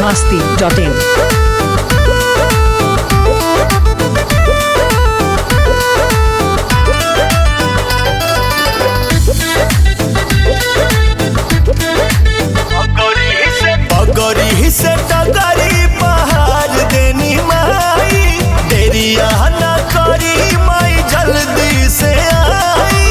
masti.in. पगड़ी से टगरी पहाड़ देनी माई देरिया न करी माई जल्दी से आई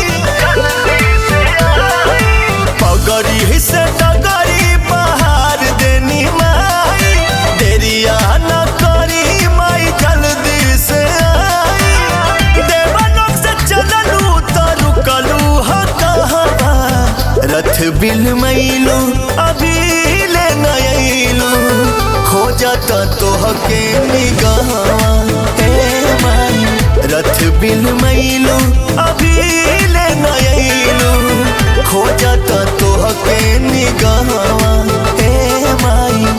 पगड़ी से टगरी पहाड़ देनी माई देरिया न करी माई जल्दी से आई देवलोक से चललू तो रुकलू ह कहवा रथ बिल मैलू अभी ले नयलू खोजत तोहके निगाह हे माई रथ बिल मैलू अभी ले नयलू खोजत तोहके निगाह हे माई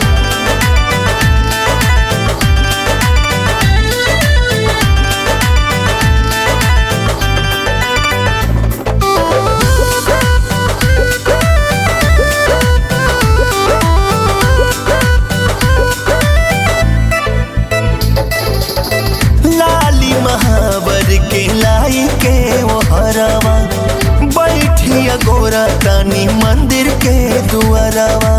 लाली महावर के लाई के वो हरवा बैठिया गोरा तानी मंदिर के दुआरवा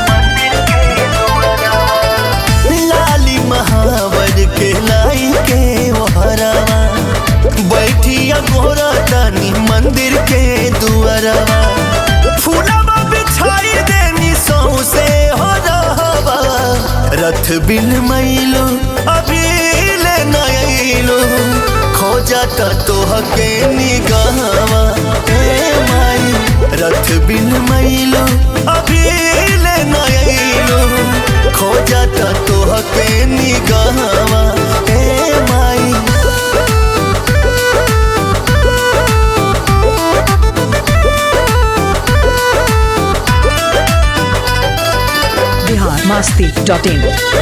लाली महावर के लाई के वो हरवा बैठिया गोरा तानी मंदिर के दुआरवा फूलवा बिछाई देनी सौसे हो रहवा रथ बिल मैलो अभी ले नयलो खोजत तोहके निगाहवा ए माई रथ बिल मैलो अभी ले नयलो खोजत तोहके निगाहवा ए माई Bihar masti.in.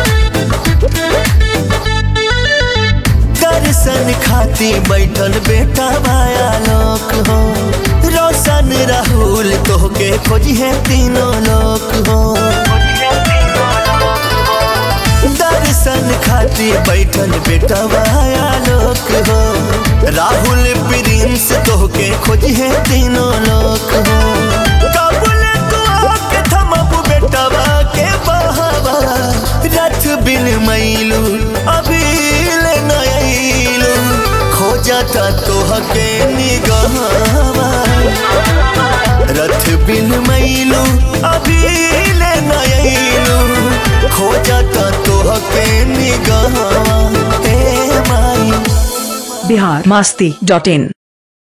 दर्शन खाती बैठल बेटा माया लोक हो रोशन राहुल तोहके खोजी है तीनों लोक हो दर्शन खाती बैठल बेटा माया लोक हो राहुल प्रिंस तोहके खोजी है तीनों लोक हो कबूल तू आके थमबू बेटवा के बहावा रथ बिन मैलू अभी ले नयलू खोजता तोहके निगाहवा रथ बिन मैलू अभी ले नयलू खोजता तोहके निगाहवा ए माई Bihar masti.in.